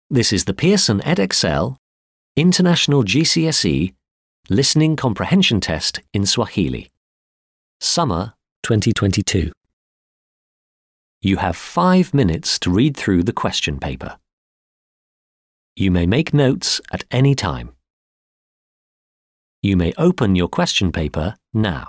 This is the Pearson EdXL International GCSE Listening Comprehension Test in Swahili. Summer 2022. You have five minutes to read through the question paper. You may make notes at any time. You may open your question paper now.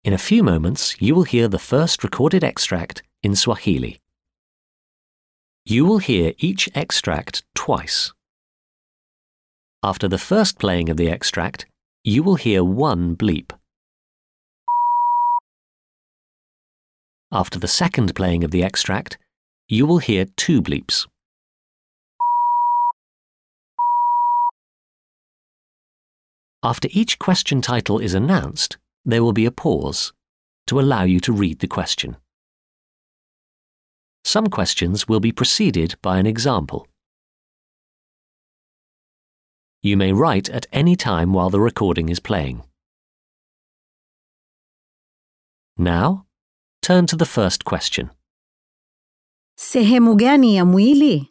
In a few moments, you will hear the first recorded extract in Swahili. You will hear each extract twice. After the first playing of the extract, you will hear one bleep. After the second playing of the extract, you will hear two bleeps. After each question title is announced, there will be a pause to allow you to read the question. Some questions will be preceded by an example. You may write at any time while the recording is playing. Now, turn to the first question. Sehemu gani ya mwili?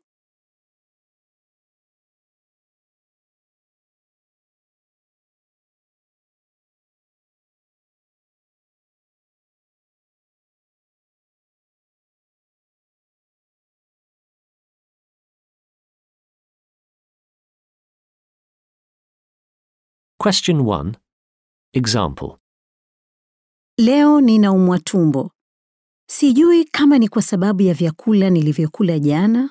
Question 1. Example. Leo ninaumwa tumbo. Sijui kama ni kwa sababu ya vyakula nilivyokula jana.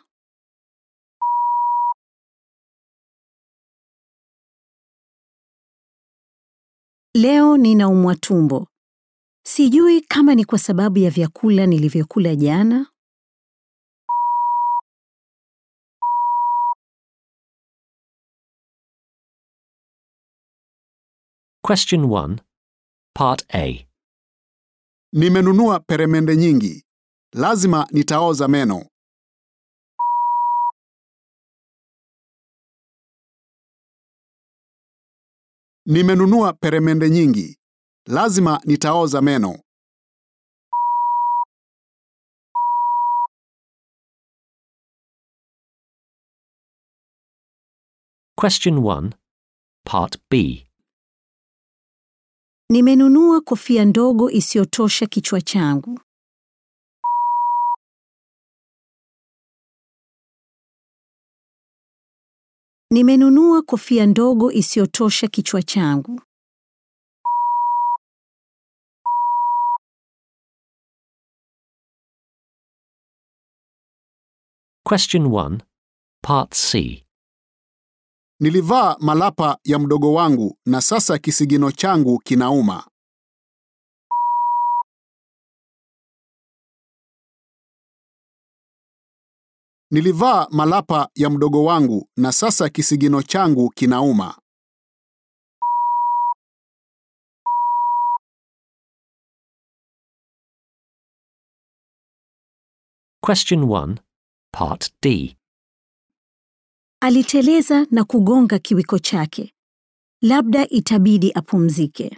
Leo ninaumwa tumbo. Sijui kama ni kwa sababu ya vyakula nilivyokula jana. Question 1. Part A. Nimenunua peremende nyingi. Lazima nitaoza meno. Nimenunua peremende nyingi. Lazima nitaoza meno. Question 1. Part B. Nimenunua kofia ndogo isiyotosha kichwa changu. Nimenunua kofia ndogo isiyotosha kichwa changu. Question 1. Part C. Nilivaa malapa ya mdogo wangu na sasa kisigino changu kinauma. Nilivaa malapa ya mdogo wangu na sasa kisigino changu kinauma. Question 1. Part D. Aliteleza na kugonga kiwiko chake. Labda itabidi apumzike.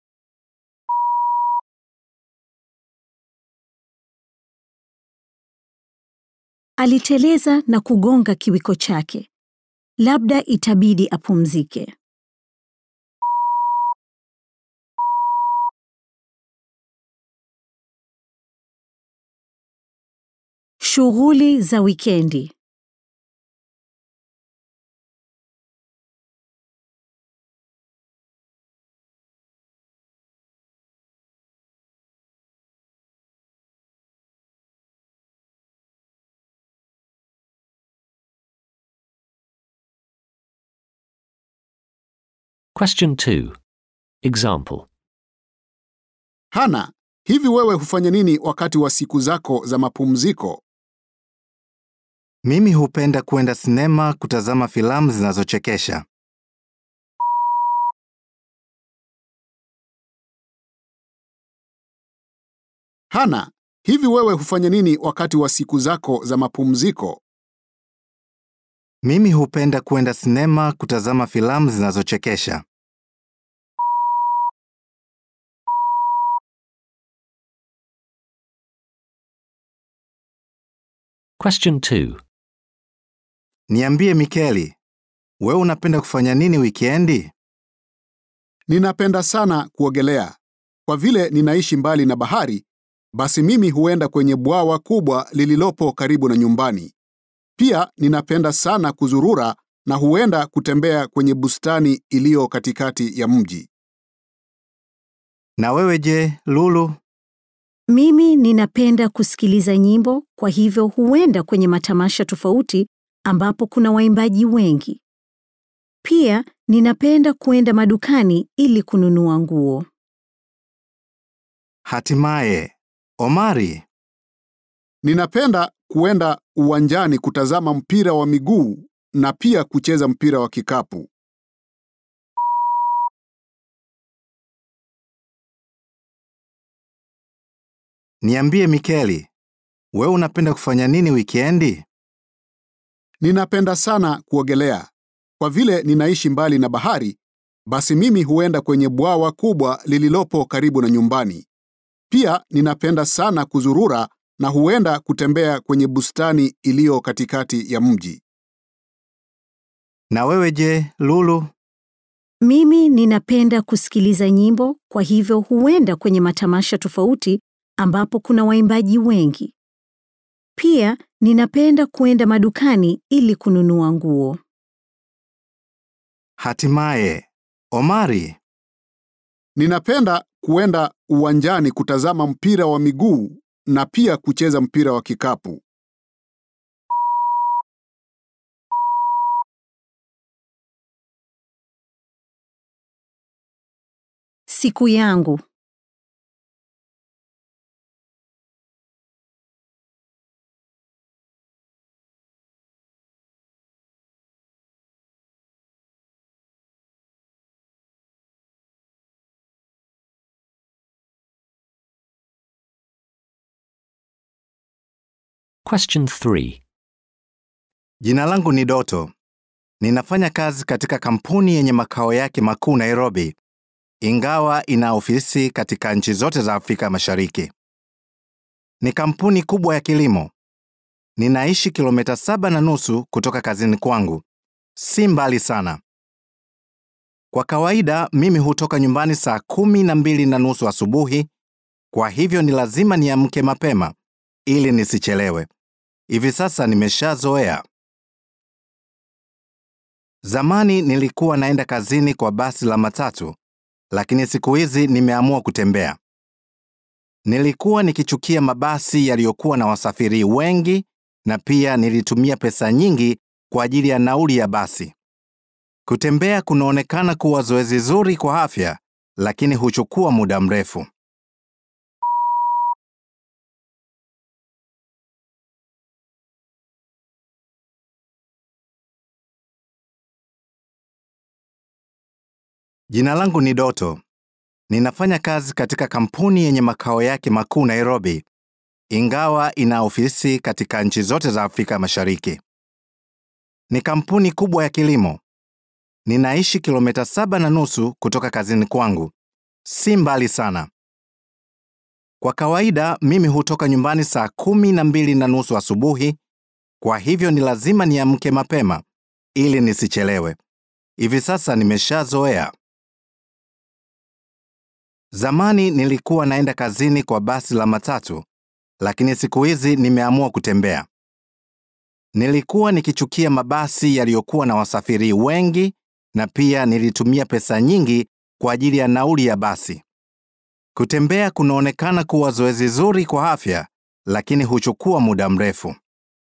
Aliteleza na kugonga kiwiko chake. Labda itabidi apumzike. Shughuli za wikendi. Question 2. Example. Hana, hivi wewe hufanya nini wakati wa siku zako za mapumziko? Mimi hupenda kwenda sinema kutazama filamu zinazochekesha. Hana, hivi wewe hufanya nini wakati wa siku zako za mapumziko? Mimi hupenda kwenda sinema kutazama filamu zinazochekesha. Question 2. Niambie Mikeli, wewe unapenda kufanya nini wikendi? Ninapenda sana kuogelea. Kwa vile ninaishi mbali na bahari, basi mimi huenda kwenye bwawa kubwa lililopo karibu na nyumbani. Pia ninapenda sana kuzurura na huenda kutembea kwenye bustani iliyo katikati ya mji. Na wewe je, Lulu? Mimi ninapenda kusikiliza nyimbo, kwa hivyo huenda kwenye matamasha tofauti ambapo kuna waimbaji wengi. Pia ninapenda kuenda madukani ili kununua nguo. Hatimaye, Omari, Ninapenda kuenda uwanjani kutazama mpira wa miguu na pia kucheza mpira wa kikapu. niambie Mikeli, wewe unapenda kufanya nini wikendi? Ninapenda sana kuogelea. Kwa vile ninaishi mbali na bahari, basi mimi huenda kwenye bwawa kubwa lililopo karibu na nyumbani. Pia ninapenda sana kuzurura na huenda kutembea kwenye bustani iliyo katikati ya mji. Na wewe je, Lulu? Mimi ninapenda kusikiliza nyimbo, kwa hivyo huenda kwenye matamasha tofauti ambapo kuna waimbaji wengi. Pia ninapenda kuenda madukani ili kununua nguo. Hatimaye, Omari, Ninapenda kuenda uwanjani kutazama mpira wa miguu na pia kucheza mpira wa kikapu. Siku yangu. Question 3. jina langu ni Doto. Ninafanya kazi katika kampuni yenye makao yake makuu Nairobi, ingawa ina ofisi katika nchi zote za Afrika Mashariki. Ni kampuni kubwa ya kilimo. Ninaishi kilomita saba na nusu kutoka kazini kwangu, si mbali sana. Kwa kawaida mimi hutoka nyumbani saa kumi na mbili na nusu asubuhi, kwa hivyo ni lazima niamke mapema ili nisichelewe. Hivi sasa nimeshazoea. Zamani nilikuwa naenda kazini kwa basi la matatu, lakini siku hizi nimeamua kutembea. Nilikuwa nikichukia mabasi yaliyokuwa na wasafiri wengi na pia nilitumia pesa nyingi kwa ajili ya nauli ya basi. Kutembea kunaonekana kuwa zoezi zuri kwa afya, lakini huchukua muda mrefu. Jina langu ni Doto. Ninafanya kazi katika kampuni yenye makao yake makuu Nairobi, ingawa ina ofisi katika nchi zote za Afrika Mashariki. Ni kampuni kubwa ya kilimo. Ninaishi kilomita saba na nusu kutoka kazini kwangu, si mbali sana. Kwa kawaida mimi hutoka nyumbani saa kumi na mbili na nusu asubuhi, kwa hivyo ni lazima niamke mapema ili nisichelewe. Hivi sasa nimeshazoea. Zamani nilikuwa naenda kazini kwa basi la matatu, lakini siku hizi nimeamua kutembea. Nilikuwa nikichukia mabasi yaliyokuwa na wasafiri wengi na pia nilitumia pesa nyingi kwa ajili ya nauli ya basi. Kutembea kunaonekana kuwa zoezi zuri kwa afya, lakini huchukua muda mrefu.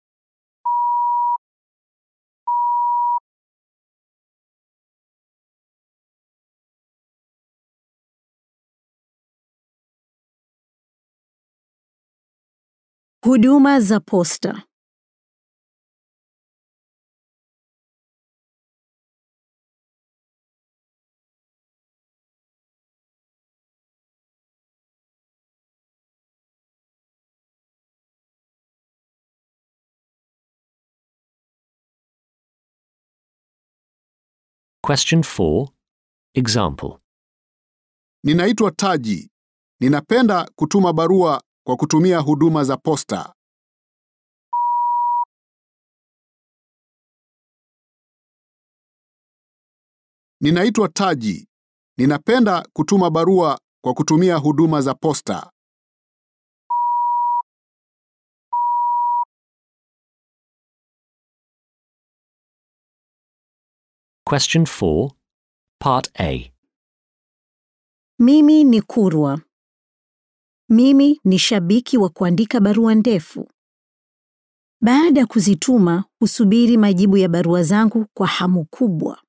Huduma za posta. Question 4. Example. Ninaitwa Taji. Ninapenda kutuma barua kwa kutumia huduma za posta. Ninaitwa Taji. Ninapenda kutuma barua kwa kutumia huduma za posta. Question 4. Part A. Mimi ni Kurwa. Mimi ni shabiki wa kuandika barua ndefu. Baada ya kuzituma, husubiri majibu ya barua zangu kwa hamu kubwa.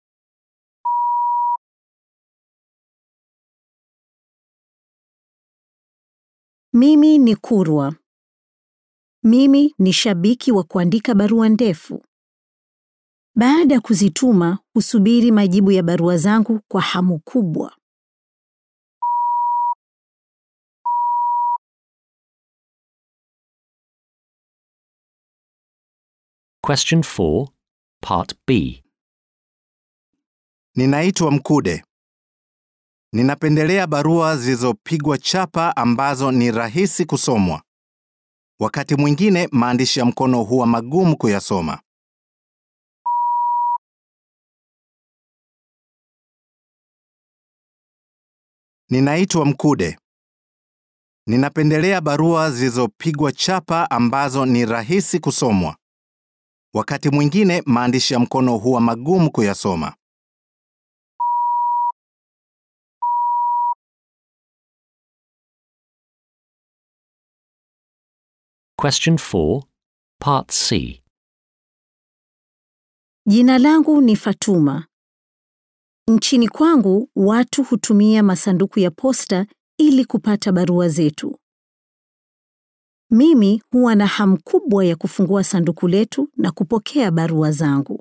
Mimi ni Kurwa. Mimi ni shabiki wa kuandika barua ndefu. Baada ya kuzituma, husubiri majibu ya barua zangu kwa hamu kubwa. Question 4, Part B. Ninaitwa Mkude. Ninapendelea barua zilizopigwa chapa ambazo ni rahisi kusomwa. Wakati mwingine maandishi ya mkono huwa magumu kuyasoma. Ninaitwa Mkude. Ninapendelea barua zilizopigwa chapa ambazo ni rahisi kusomwa. Wakati mwingine maandishi ya mkono huwa magumu kuyasoma. Question 4, Part C. Jina langu ni Fatuma. Nchini kwangu watu hutumia masanduku ya posta ili kupata barua zetu. Mimi huwa na hamu kubwa ya kufungua sanduku letu na kupokea barua zangu.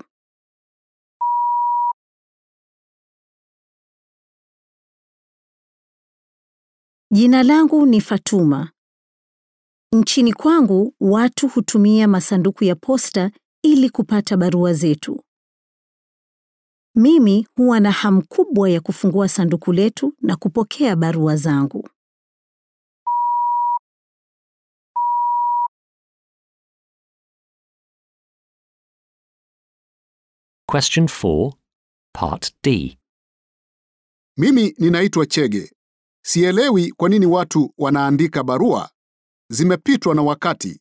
Jina langu ni Fatuma. Nchini kwangu watu hutumia masanduku ya posta ili kupata barua zetu. Mimi huwa na hamu kubwa ya kufungua sanduku letu na kupokea barua zangu. Question 4, Part D. Mimi ninaitwa Chege. Sielewi kwa nini watu wanaandika barua. Zimepitwa na wakati.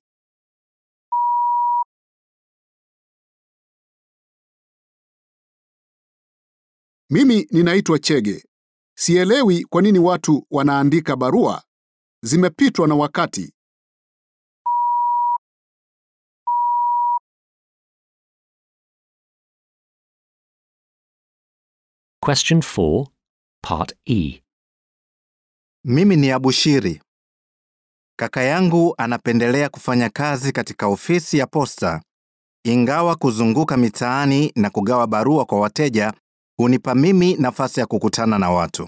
Mimi ninaitwa Chege. Sielewi kwa nini watu wanaandika barua. Zimepitwa na wakati. Question 4, Part E. Mimi ni Abushiri. Kaka yangu anapendelea kufanya kazi katika ofisi ya posta, ingawa kuzunguka mitaani na kugawa barua kwa wateja hunipa mimi nafasi ya kukutana na watu.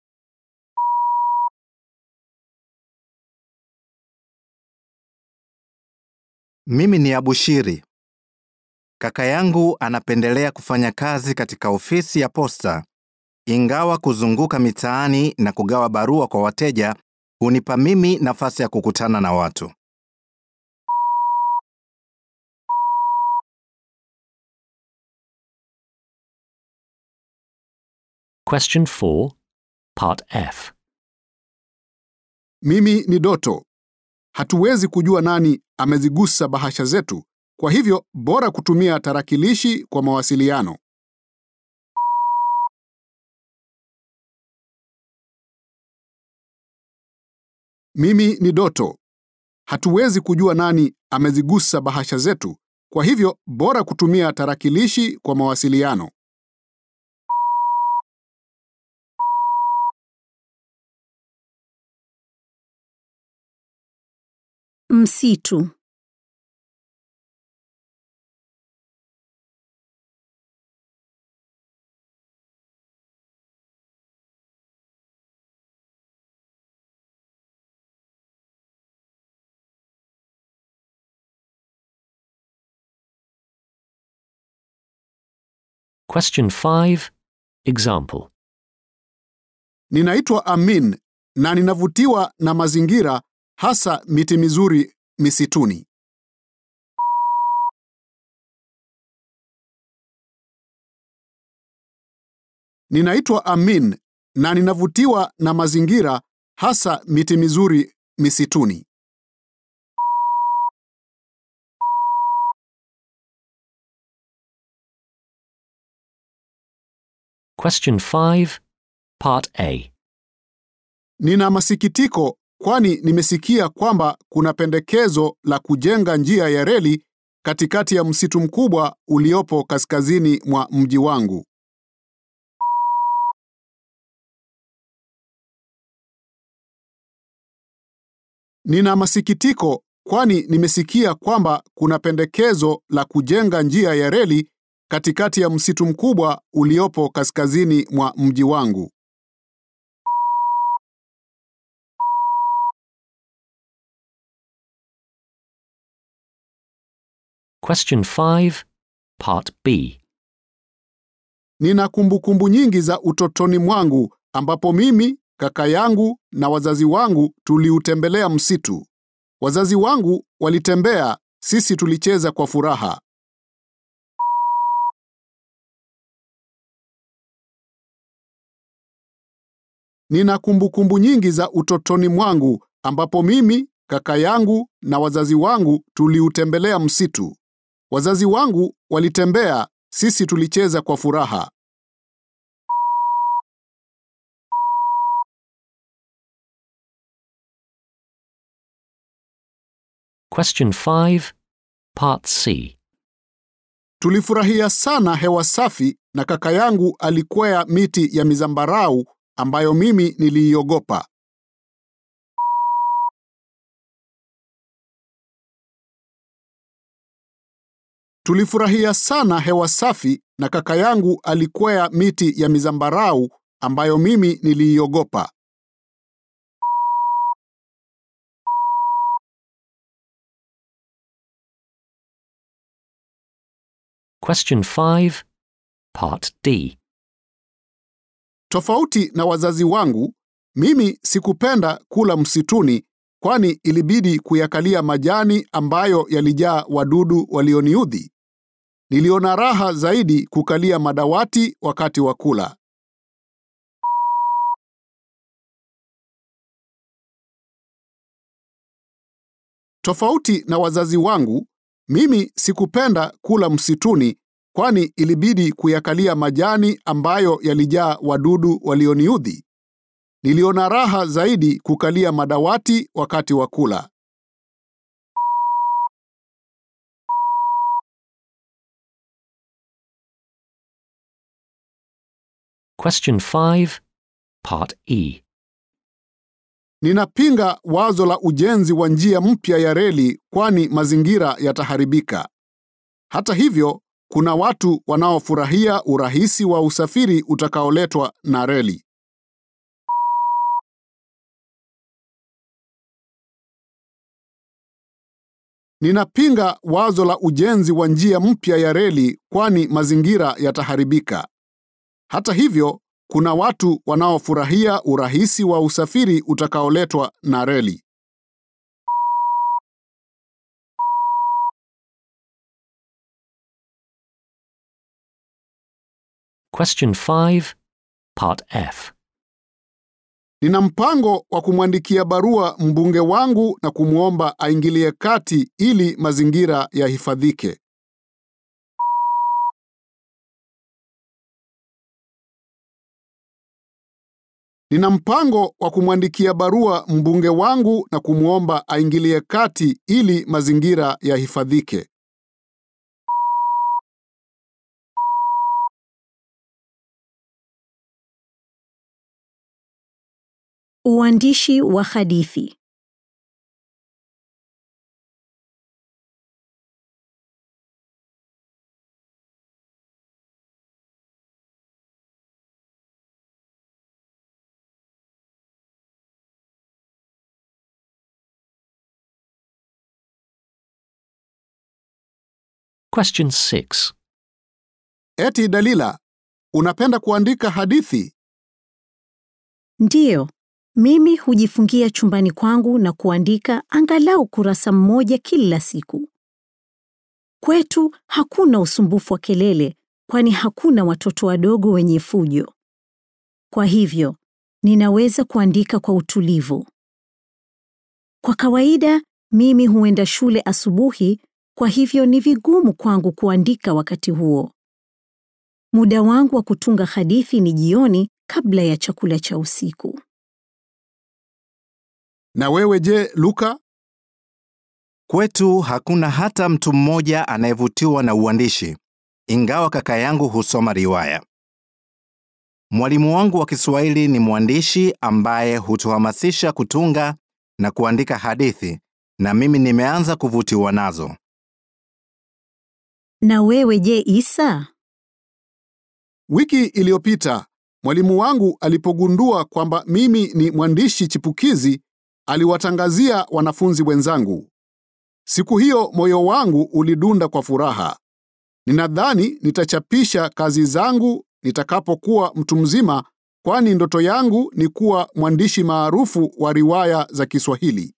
Mimi ni Abushiri. Kaka yangu anapendelea kufanya kazi katika ofisi ya posta, ingawa kuzunguka mitaani na kugawa barua kwa wateja hunipa mimi nafasi ya kukutana na watu. Question 4, Part F. Mimi ni Doto. Hatuwezi kujua nani amezigusa bahasha zetu, kwa hivyo bora kutumia tarakilishi kwa mawasiliano. Mimi ni Doto. Hatuwezi kujua nani amezigusa bahasha zetu, kwa hivyo bora kutumia tarakilishi kwa mawasiliano. Msitu. Question 5, Example. Ninaitwa Amin na ninavutiwa na mazingira hasa miti mizuri misituni. Ninaitwa Amin na ninavutiwa na mazingira hasa miti mizuri misituni. Question 5, Part A. Nina masikitiko kwani nimesikia kwamba kuna pendekezo la kujenga njia ya reli katikati ya msitu mkubwa uliopo kaskazini mwa mji wangu. Nina masikitiko kwani nimesikia kwamba kuna pendekezo la kujenga njia ya reli katikati ya msitu mkubwa uliopo kaskazini mwa mji wangu. Question 5, Part B. Nina kumbukumbu nyingi za utotoni mwangu ambapo mimi, kaka yangu na wazazi wangu tuliutembelea msitu. Wazazi wangu walitembea, sisi tulicheza kwa furaha. Nina kumbukumbu nyingi za utotoni mwangu ambapo mimi, kaka yangu na wazazi wangu tuliutembelea msitu. Wazazi wangu walitembea, sisi tulicheza kwa furaha. Question 5, Part C. Tulifurahia sana hewa safi na kaka yangu alikwea miti ya mizambarau ambayo mimi niliiogopa. Tulifurahia sana hewa safi na kaka yangu alikwea miti ya mizambarau ambayo mimi niliiogopa. Question 5, Part D. Tofauti na wazazi wangu, mimi sikupenda kula msituni kwani ilibidi kuyakalia majani ambayo yalijaa wadudu walioniudhi. Niliona raha zaidi kukalia madawati wakati wa kula. Tofauti na wazazi wangu, mimi sikupenda kula msituni kwani ilibidi kuyakalia majani ambayo yalijaa wadudu walioniudhi. Niliona raha zaidi kukalia madawati wakati wa kula. Question 5, Part E. Ninapinga wazo la ujenzi wa njia mpya ya reli kwani mazingira yataharibika. Hata hivyo, kuna watu wanaofurahia urahisi wa usafiri utakaoletwa na reli. Ninapinga wazo la ujenzi wa njia mpya ya reli kwani mazingira yataharibika. Hata hivyo, kuna watu wanaofurahia urahisi wa usafiri utakaoletwa na reli. Question 5, Part F. Nina mpango wa kumwandikia barua mbunge wangu na kumwomba aingilie kati ili mazingira yahifadhike. Nina mpango wa kumwandikia barua mbunge wangu na kumwomba aingilie kati ili mazingira yahifadhike. Uandishi wa hadithi. Question 6, Eti Dalila, unapenda kuandika hadithi? Ndiyo, mimi hujifungia chumbani kwangu na kuandika angalau kurasa mmoja kila siku. Kwetu hakuna usumbufu wa kelele, kwani hakuna watoto wadogo wenye fujo. Kwa hivyo, ninaweza kuandika kwa utulivu. Kwa kawaida, mimi huenda shule asubuhi, kwa hivyo ni vigumu kwangu kuandika wakati huo. Muda wangu wa kutunga hadithi ni jioni kabla ya chakula cha usiku. Na wewe je, Luka? Kwetu hakuna hata mtu mmoja anayevutiwa na uandishi, ingawa kaka yangu husoma riwaya. Mwalimu wangu wa Kiswahili ni mwandishi ambaye hutuhamasisha kutunga na kuandika hadithi, na mimi nimeanza kuvutiwa nazo. Na wewe je, Isa? Wiki iliyopita mwalimu wangu alipogundua kwamba mimi ni mwandishi chipukizi, aliwatangazia wanafunzi wenzangu. Siku hiyo moyo wangu ulidunda kwa furaha. Ninadhani nitachapisha kazi zangu nitakapokuwa mtu mzima, kwani ndoto yangu ni kuwa mwandishi maarufu wa riwaya za Kiswahili.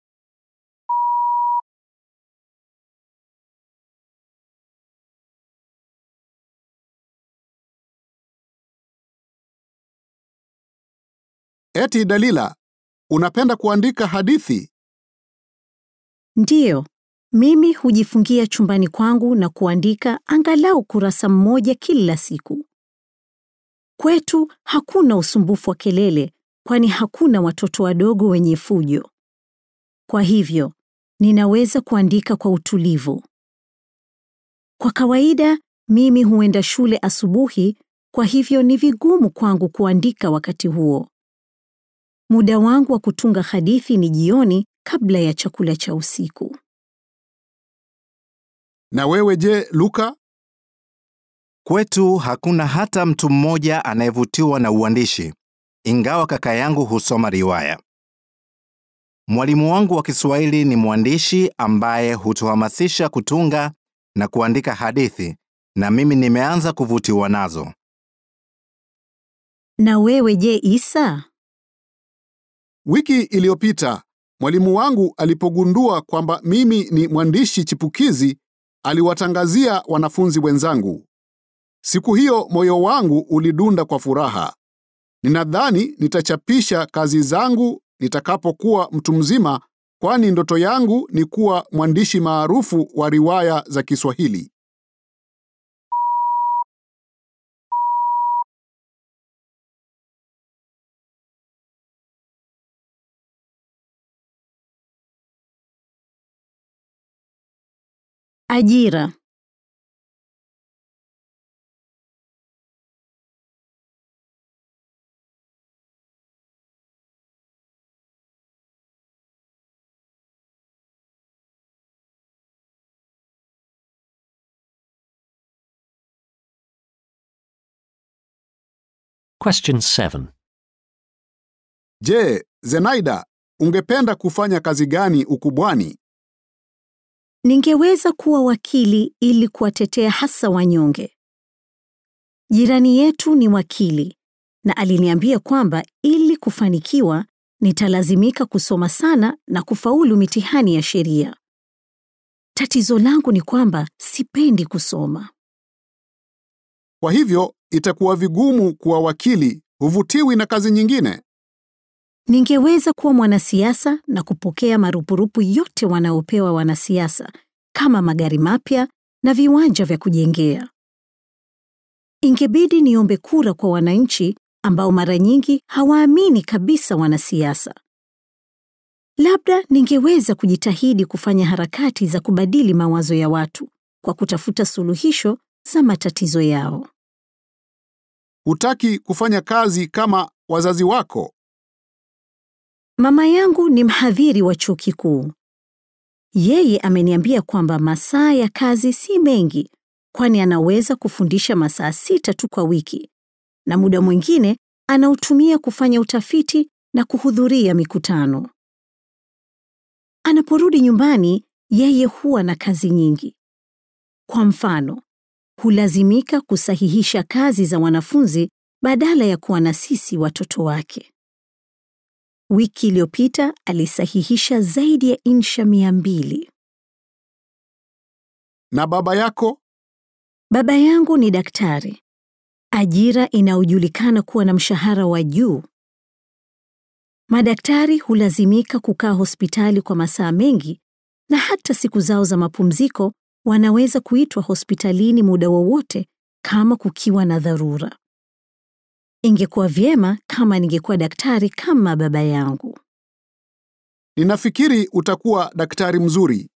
Eti Dalila, unapenda kuandika hadithi? Ndiyo, mimi hujifungia chumbani kwangu na kuandika angalau kurasa mmoja kila siku. Kwetu hakuna usumbufu wa kelele, kwani hakuna watoto wadogo wenye fujo. Kwa hivyo, ninaweza kuandika kwa utulivu. Kwa kawaida, mimi huenda shule asubuhi, kwa hivyo ni vigumu kwangu kuandika wakati huo. Muda wangu wa kutunga hadithi ni jioni kabla ya chakula cha usiku. Na wewe je, Luka? Kwetu hakuna hata mtu mmoja anayevutiwa na uandishi, ingawa kaka yangu husoma riwaya. Mwalimu wangu wa Kiswahili ni mwandishi ambaye hutuhamasisha kutunga na kuandika hadithi, na mimi nimeanza kuvutiwa nazo. Na wewe je, Isa? Wiki iliyopita mwalimu wangu alipogundua kwamba mimi ni mwandishi chipukizi, aliwatangazia wanafunzi wenzangu. Siku hiyo moyo wangu ulidunda kwa furaha. Ninadhani nitachapisha kazi zangu nitakapokuwa mtu mzima, kwani ndoto yangu ni kuwa mwandishi maarufu wa riwaya za Kiswahili. Ajira. Question 7. Je, Zenaida, ungependa kufanya kazi gani ukubwani? Ningeweza kuwa wakili ili kuwatetea hasa wanyonge. Jirani yetu ni wakili na aliniambia kwamba ili kufanikiwa nitalazimika kusoma sana na kufaulu mitihani ya sheria. Tatizo langu ni kwamba sipendi kusoma. Kwa hivyo itakuwa vigumu kuwa wakili, huvutiwi na kazi nyingine. Ningeweza kuwa mwanasiasa na kupokea marupurupu yote wanaopewa wanasiasa kama magari mapya na viwanja vya kujengea. Ingebidi niombe kura kwa wananchi ambao mara nyingi hawaamini kabisa wanasiasa. Labda ningeweza kujitahidi kufanya harakati za kubadili mawazo ya watu kwa kutafuta suluhisho za matatizo yao. Hutaki kufanya kazi kama wazazi wako. Mama yangu ni mhadhiri wa chuo kikuu. Yeye ameniambia kwamba masaa ya kazi si mengi, kwani anaweza kufundisha masaa sita tu kwa wiki, na muda mwingine anautumia kufanya utafiti na kuhudhuria mikutano. Anaporudi nyumbani, yeye huwa na kazi nyingi. Kwa mfano, hulazimika kusahihisha kazi za wanafunzi badala ya kuwa na sisi watoto wake. Wiki iliyopita alisahihisha zaidi ya insha mia mbili. Na baba yako? Baba yangu ni daktari, ajira inayojulikana kuwa na mshahara wa juu. Madaktari hulazimika kukaa hospitali kwa masaa mengi na hata siku zao za mapumziko wanaweza kuitwa hospitalini muda wowote kama kukiwa na dharura. Ingekuwa vyema kama ningekuwa daktari kama baba yangu. Ninafikiri utakuwa daktari mzuri.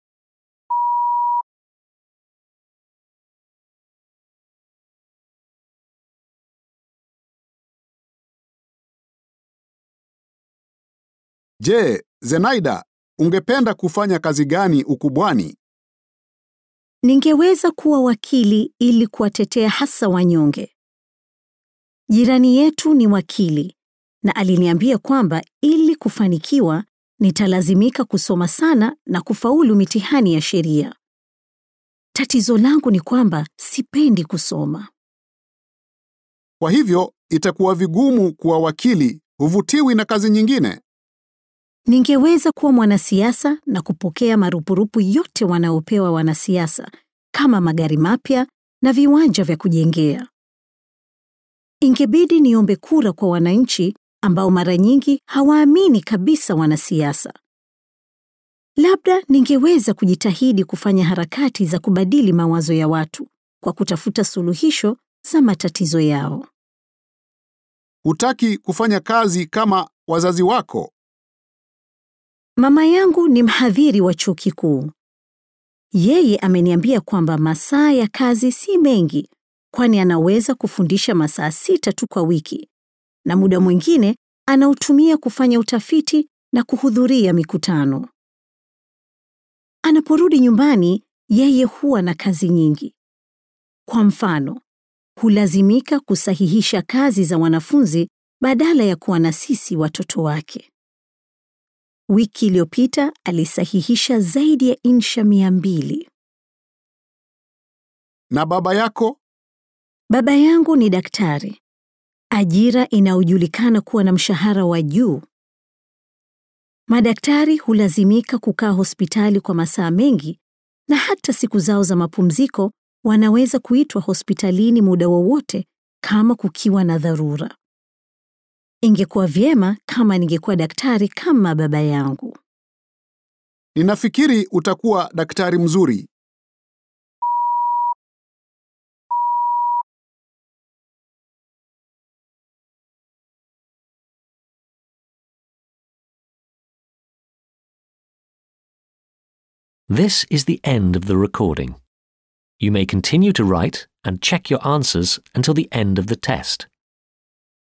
Je, Zenaida, ungependa kufanya kazi gani ukubwani? Ningeweza kuwa wakili ili kuwatetea hasa wanyonge. Jirani yetu ni wakili na aliniambia kwamba ili kufanikiwa nitalazimika kusoma sana na kufaulu mitihani ya sheria. Tatizo langu ni kwamba sipendi kusoma. Kwa hivyo itakuwa vigumu kuwa wakili, huvutiwi na kazi nyingine. Ningeweza kuwa mwanasiasa na kupokea marupurupu yote wanaopewa wanasiasa kama magari mapya na viwanja vya kujengea. Ingebidi niombe kura kwa wananchi ambao mara nyingi hawaamini kabisa wanasiasa. Labda ningeweza kujitahidi kufanya harakati za kubadili mawazo ya watu kwa kutafuta suluhisho za matatizo yao. Hutaki kufanya kazi kama wazazi wako. Mama yangu ni mhadhiri wa chuo kikuu. Yeye ameniambia kwamba masaa ya kazi si mengi, kwani anaweza kufundisha masaa sita tu kwa wiki, na muda mwingine anautumia kufanya utafiti na kuhudhuria mikutano. Anaporudi nyumbani, yeye huwa na kazi nyingi. Kwa mfano, hulazimika kusahihisha kazi za wanafunzi badala ya kuwa na sisi watoto wake. Wiki iliyopita alisahihisha zaidi ya insha mia mbili. Na baba yako? Baba yangu ni daktari, ajira inayojulikana kuwa na mshahara wa juu. Madaktari hulazimika kukaa hospitali kwa masaa mengi na hata siku zao za mapumziko wanaweza kuitwa hospitalini muda wowote kama kukiwa na dharura. Ingekuwa vyema kama ningekuwa daktari kama baba yangu. Ninafikiri utakuwa daktari mzuri. This is the end of the recording. You may continue to write and check your answers until the end of the test.